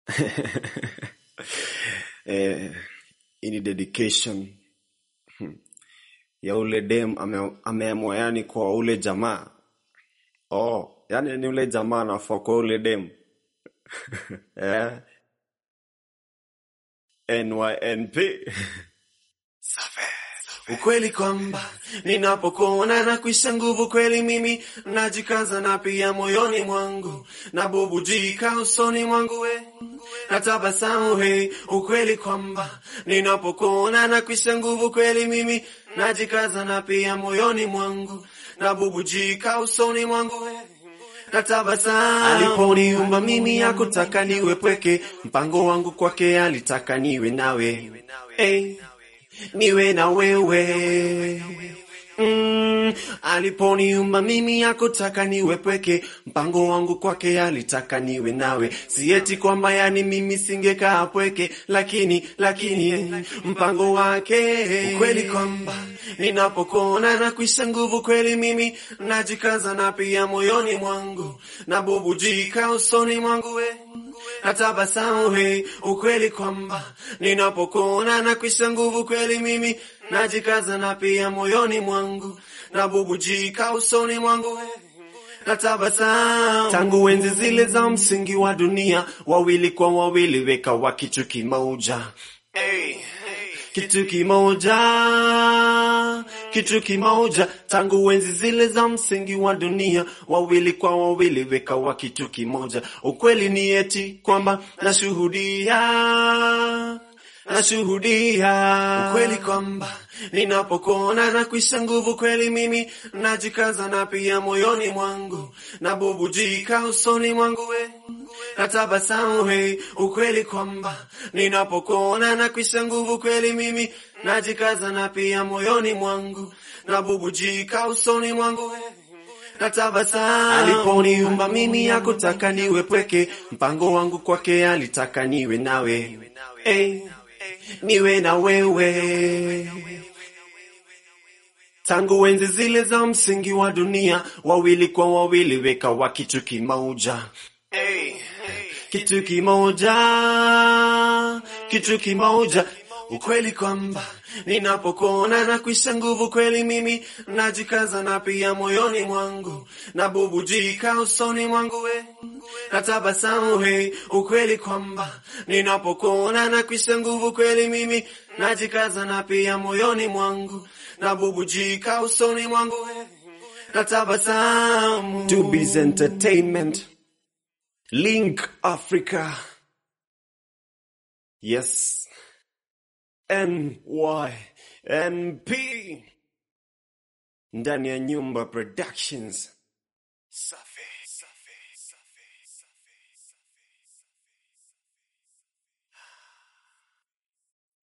eh, hii ni dedication hmm, ya ule dem ame- ameamua yani kwa ule jamaa oh, yani ni ule jamaa anafaa kwa ule dem eh, NYNP Safi. Ukweli kwamba ninapokuona na kuisha nguvu kweli, mimi najikaza na pia moyoni mwangu na bubujika usoni mwangu we na tabasamu he. Ukweli kwamba ninapokuona na kuisha nguvu kweli, mimi najikaza na pia moyoni mwangu na bubujika usoni mwangu we na tabasamu. Aliponiumba mimi hakutaka niwe pweke, mpango wangu kwake alitaka niwe nawe hey, niwe na wewe Mm, aliponiumba mimi hakutaka niwe pweke, mpango wangu kwake alitaka niwe nawe. Sieti kwamba yani mimi singekaa pweke, lakini lakini mpango wake ukweli kwamba ninapokuona na kuisha nguvu kweli, mimi najikaza na pia moyoni mwangu na bubujika usoni mwangu we na tabasamu he, ukweli kwamba ninapokuona na kuisha nguvu kweli, mimi najikaza na pia moyoni mwangu na bubujika usoni mwangu we na tabasamu. Tangu enzi zile za msingi wa dunia, wawili kwa wawili wekawa kitu kimoja hey. Kitu kimoja, kitu kimoja, tangu enzi zile za msingi wa dunia, wawili kwa wawili wekawa kitu kimoja. Ukweli ni eti kwamba nashuhudia, nashuhudia ukweli kwamba ninapokuona na kuisha nguvu kweli, mimi najikaza na pia moyoni mwangu na bubujika usoni mwangu we na tabasamu he, ukweli kwamba ninapokuona na kuisha nguvu kweli, mimi najikaza na pia moyoni mwangu na bubujika usoni mwangu we na tabasamu. Aliponiumba mimi hakutaka niwe pweke, mpango wangu kwake alitaka niwe nawe hey, niwe na wewe tangu enzi zile za msingi wa dunia, wawili kwa wawili wekawa kitu kimoja hey, kitu kimoja, kitu kimoja. Ukweli kwamba ninapokuona na kuisha nguvu kweli, mimi najikaza na pia moyoni mwangu na bubujika usoni mwangu we na tabasamu he. Ukweli kwamba ninapokuona na kuisha nguvu kweli, mimi najikaza na pia moyoni mwangu na bubujika usoni mwangu we na tabasamu. Tubiz Entertainment, Link Africa, yes, NYNP ndani ya Nyumba Productions. Safi.